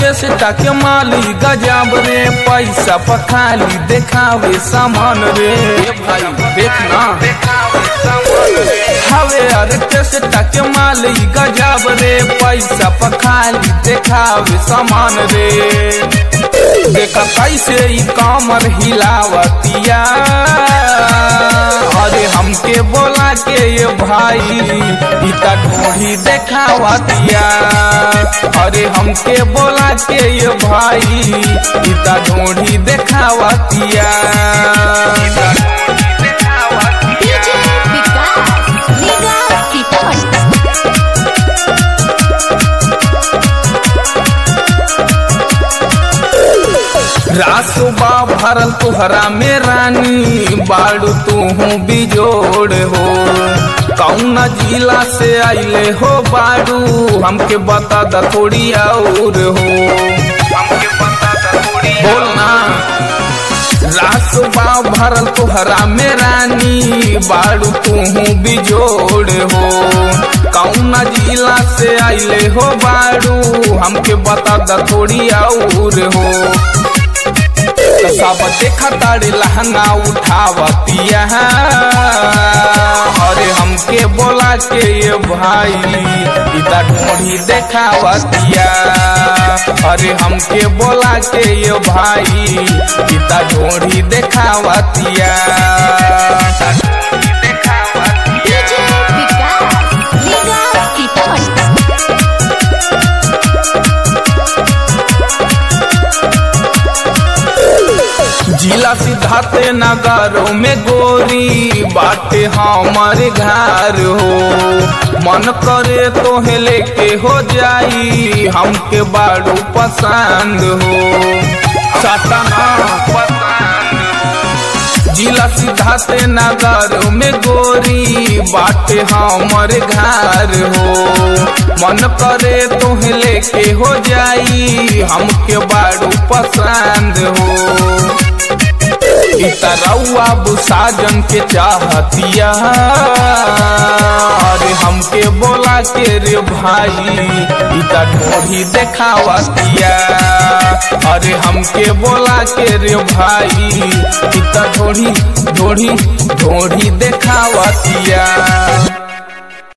Orchestra के माली गजब रे पैसा पखाली देखावे सामान रे ए भाई देखना हवे ऑर्केस्ट्रा के माली गजब रे पैसा पखाली देखावे सामान रे देखा कैसे ई कामर हिलावतिया अरे हमके बोला के ये भाई इता ढोढ़ी देखावतिया अरे हमके बोला के ये भाई इता ढोढ़ी देखावतिया DJ Vikas, Liga Sitaman. रासुबा भरल तुहरा में रानी बाड़ू तू बिजोड़ हो कौन जिला से आइले हो बाड़ू हमके बता द थोड़ी और हो हमके बता द थोड़ी बोलना रासुबा भरल तुहरा में रानी बाड़ू तू बिजोड़ हो कौन जिला से आइले हो बाड़ू हमके बता द थोड़ी और हो तो सब देखा तारे लहंगा उठावतिया अरे हमके बोला के ये भाई इता ढोढ़ी देखावतिया अरे हमके बोला के ये भाई इता ढोढ़ी देखावतिया DJ Vikas, Liga Sitaman. जिला सिद्धार्थ नगरों में गोरी बाटे हमारे घर हो मन करे तो लेके हो जाई हमके बाड़ू पसंद हो सतना जिला सिद्धार्थ नगर में गोरी बाटे हमारे घर हो मन करे तो लेके हो जाई हमके बाड़ू पसंद हो इतरौआ साजन के चाहतिया अरे हमके बोला के रे भाई इता ढोढ़ी देखावतिया अरे हमके बोला के रे भाई इता ढोढ़ी ढोढ़ी ढोढ़ी देखावतिया